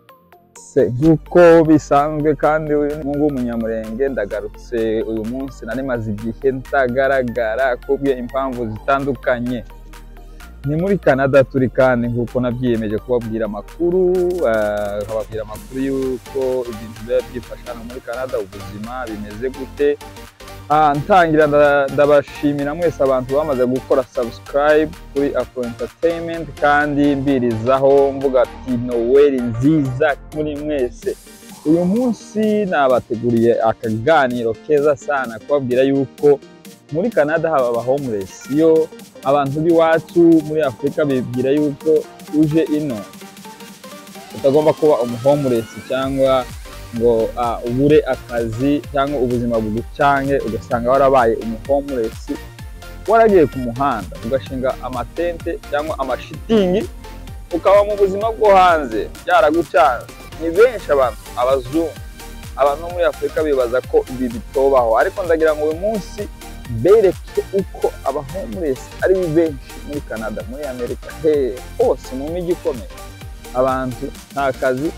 byose nk'uko bisanzwe kandi uyu nguyu umunyamurenge ndagarutse uyu munsi nari maze igihe ntagaragara kubwe impamvu zitandukanye ni muri canada turi kandi nk'uko nabyiyemeje kubabwira amakuru ah, nkababwira amakuru y'uko ibintu biba byifashe hano muri canada ubuzima bimeze gute Ah, ntangira nda- ndabashimira mwese abantu bamaze gukora subscribe kuri afro entertainment kandi mbirizaho mvuga ati noweli nziza muri mwese uyu munsi nabateguriye akaganiro keza sana kubabwira yuko muri canada haba abahomuresi iyo abantu b'iwacu muri afurika bibwira yuko uje ino utagomba kuba umuhomuresi cyangwa ngo ah, ubure akazi cyangwa ubuzima bugucange ugasanga warabaye umuhomuresi waragiye ku muhanda ugashinga amatente cyangwa amashitingi ukaba mu buzima bwo hanze byaragucanze ni benshi abantu abazungu abantu bo muri afurika bibaza ko ibi bitobaho ariko ndagira ngo uyu munsi bereke uko abahomuresi ari benshi muri canada muri amerika he hose mu mijyi ikomeye abantu nta kazi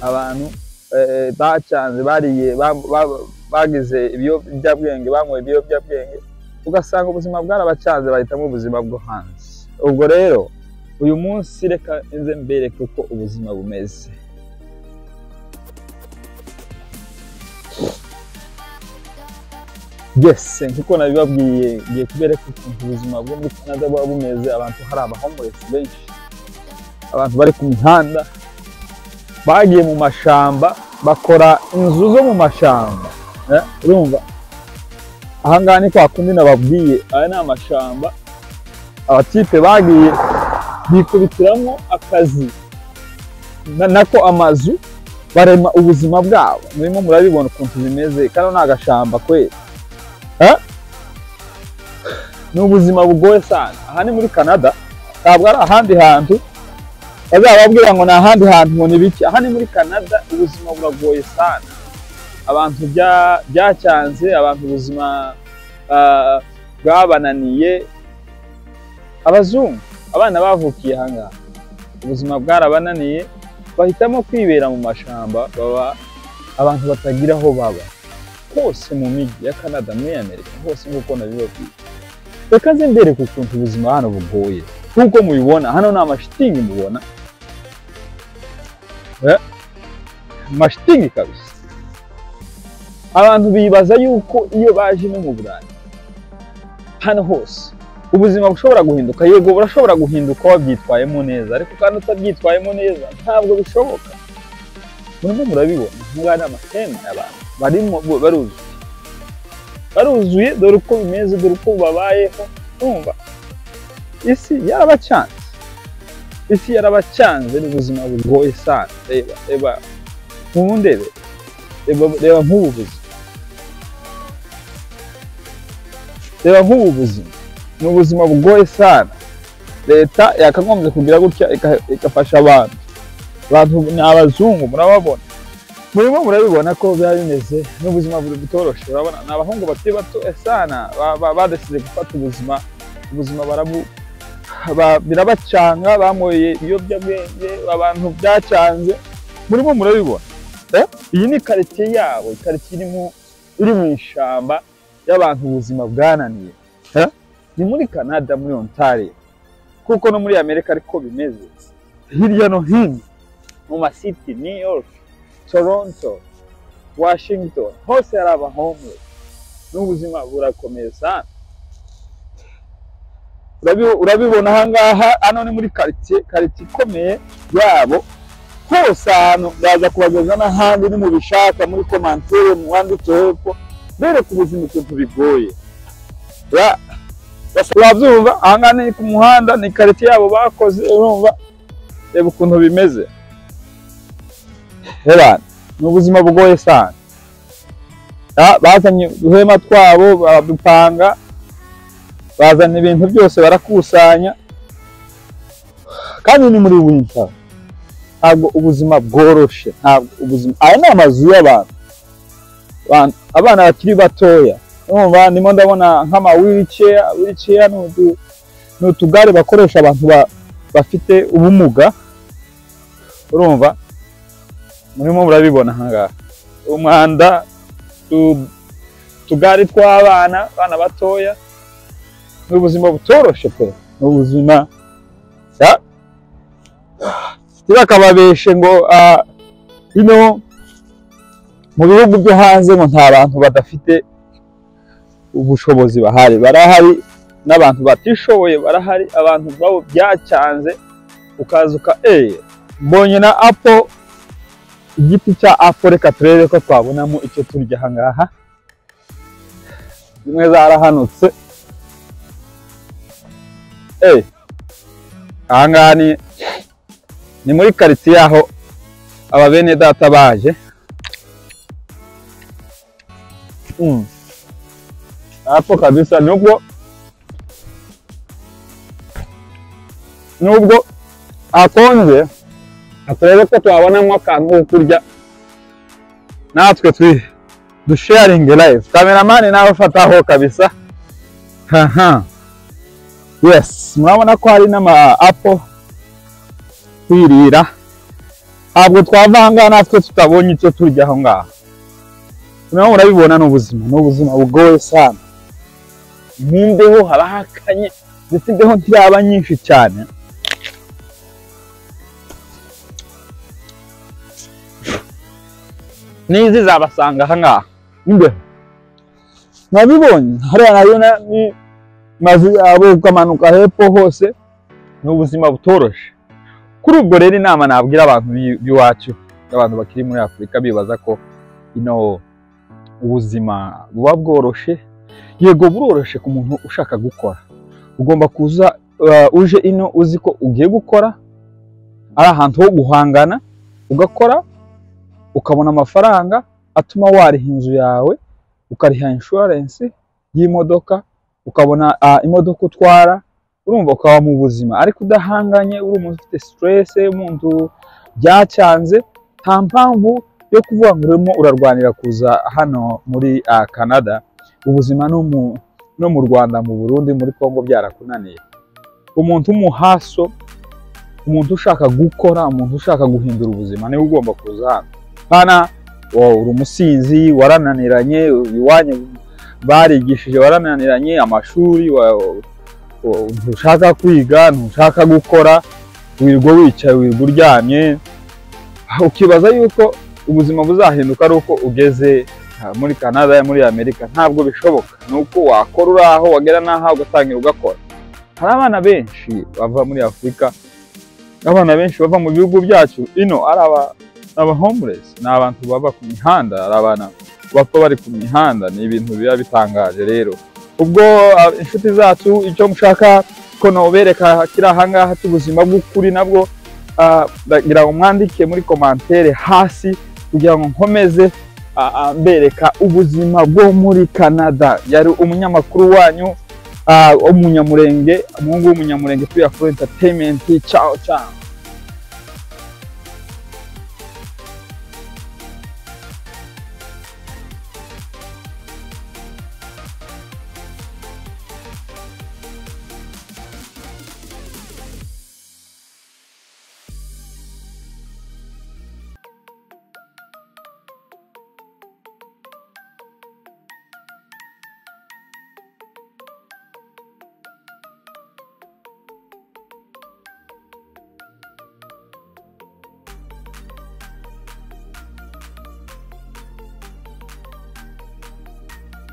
abantu eh, bacanze bariye ba- ba- bagize ibiyobyabwenge banyweye ibiyobyabwenge ugasanga ubuzima bwarabacanze bahitamo ubuzima bwo hanze ubwo rero uyu munsi reka nze mbereke uko ubuzima bumeze yes nk'uko nabibabwiye ngiye kubereka ukuntu ubuzima bwo muri canada buba bumeze abantu hari abahomuresi benshi abantu bari ku mihanda bagiye mu mashamba bakora inzu zo mu mashamba Eh, urumva aha ngaha ni kwa kundi nababwiye aya ni amashamba abakipe bagiye bikubitiramo akazi na- nako amazu barema ubuzima bwabo murimo murabibona ukuntu bimeze kano ni agashamba kweli Eh? ni ubuzima bugoye sana aha ni muri canada ntabwo ari ahandi hantu bazababwira ngo ni ahandi hantu nkoni bike aha ni muri canada ubuzima buragoye sana abantu bya- byacyanze abantu ubuzima ah, bwabananiye abazungu abana bavukiye aha ngaha ubuzima bwarabananiye bahitamo kwibera mu mashamba baba abantu batagira aho baba hose mu mijyi ya canada muri amerika hose nk'uko nabibabwiye reka nze mbereke ukuntu ubuzima hano bugoye nk'uko mubibona hano ni amashitingi mubona Eh, amashitingi kabisa abantu bibaza yuko iyo baje no mu burayi hano hose ubuzima bushobora guhinduka yego burashobora guhinduka wabyitwayemo neza ariko kandi utabyitwayemo neza ntabwo bishoboka murimo murabibona nk'abari amateme abantu barimo bo- baruzuye baruzuye dore uko bimeze dore uko babayeho urumva isi yarabacanze isi yarabacanze ni ubuzima bugoye sana reba reba nk'ubundebe reba reba nk'ubu buzima reba nk'ubu buzima ni ubuzima bugoye sana leta yakagombye kugira gutya ika- igafasha abantu abantu ni abazungu murababona murimo murabibona ko biba bimeze n'ubuzima buri butoroshe urabona ni abahungu bakiri bato sana ba- ba- badasize gufata ubuzima ubuzima barabu ba- birabacanga bamoye ibiyobyabwenge abantu byacanze murimo murabibona Eh? iyi ni karitsiye yabo karitsiye irimo iri mu ishyamba y'abantu ubuzima bwananiye Eh? ni muri canada muri ontari kuko no muri amerika ariko bimeze hirya no hino mu masiti new york toronto washington hose hari abahomwe n'ubuzima burakomeye sana Urabi- urabibona aha ngaha hano ni muri karitsiye karitsiye ikomeye yabo hose ahantu ndaza kubageza n'ahandi ni mu bishaka muri komantere mu wanditse hepfo bereka ubuzima ukuntu bigoye Ra- basa- urabyumva aha ngaha ni ku muhanda ni karitsiye yabo bakoze urumva reba ukuntu bimeze reba ni ubuzima bugoye sana Ra- bazanye uduhema twabo baradupanga bazana ibintu byose barakusanya kandi ni muri winter ntabwo ubuzima bworoshe ntabwo ubuzima aya ni amazu y'abantu Abantu- abana bakiri batoya urumva ndimo ndabona nk'ama wheelchair wheelchair ni utu- ni utugare bakoresha abantu ba- bafite ubumuga urumva murimo murabibona ahangaha umwanda tu- utugare tw'abana abana batoya ni ubuzima butoroshe pe ni ubuzima sa- bakababeshe ngo ah, bino mu bihugu byo hanze ngo nta bantu badafite ubushobozi bahari barahari n'abantu batishoboye barahari abantu babo byacyanze ukaza uka eee mbonye na apo igiti cya apo reka turebe ko twabonamo icyo turya ahangaha zimwe zarahanutse eee ahangaha ni ni muri karitsiye aho aba bene data baje Mm. hapo kabisa nubwo nubwo hakonje turebe ko twabonamo akantu ko kurya natwe twi dusharinge live kameramani nawe fataho kabisa haha yes murabona ko hari n'ama apo kwirira ntabwo twava aha ngaha natwe tutabonye icyo turya aho ngaho nawe urabibona ni ubuzima ni ubuzima bugoye sana mu mbeho haba hakanye ndetse imbeho ntiyaba nyinshi cyane n'izi zabasanga aha ngaha imbeho nabibonye hariya nayo na- ni- maze abo ukamanuka hepfo hose ni ubuzima butoroshe kuri ubwo rero inama nabwira abantu b'i- b'iwacu abantu bakiri muri afurika bibaza ko ino ubuzima buba bworoshe yego buroroshe ku muntu ushaka gukora ugomba kuza uh, uje ino uzi ko ugiye gukora ari ahantu ho guhangana ugakora ukabona amafaranga atuma wariha inzu yawe ukariha inshuwarensi y'imodoka ukabona ah, imodoka utwara urumva ukaba mu buzima ariko udahanganye uri umuntu ufite siterese umuntu byacyanze nta mpamvu yo kuvuga ngo urimo urarwanira kuza hano muri ah, Canada ubuzima no mu no mu Rwanda mu Burundi muri Kongo byarakunaniye umuntu w'umuhaso umuntu ushaka gukora umuntu ushaka guhindura ubuzima niwe ugomba kuza hano hana wowe uri umusinzi warananiranye iwanyu barigishije warananiranye amashuri wa- wa- ntushaka kwiga ntushaka gukora wirirwa wicaye wirirwa uryamye ukibaza yuko ubuzima buzahinduka ari uko ugeze ah, muri canada muri amerika ntabwo bishoboka ni uko wakora uri aho wagera n'aho ugatangira ugakora hari abana benshi bava muri afurika abana benshi bava mu bihugu byacu ino ari aba- abahomuresi ni abantu baba ku mihanda ari abana bapfa bari ku mihanda ni ibintu biba bitangaje rero ubwo ah, inshuti zacu icyo mushaka ko nobereka kiri ahangaha cy'ubuzima bw'ukuri nabwo ah, ndagira ngo mwandike muri komantere hasi kugira ngo nkomeze ah, ah, mbereka ubuzima bwo muri canada yari umunyamakuru wanyu ah, w'umunyamurenge umuhungu w'umunyamurenge kuri afro entertainment ciao ciao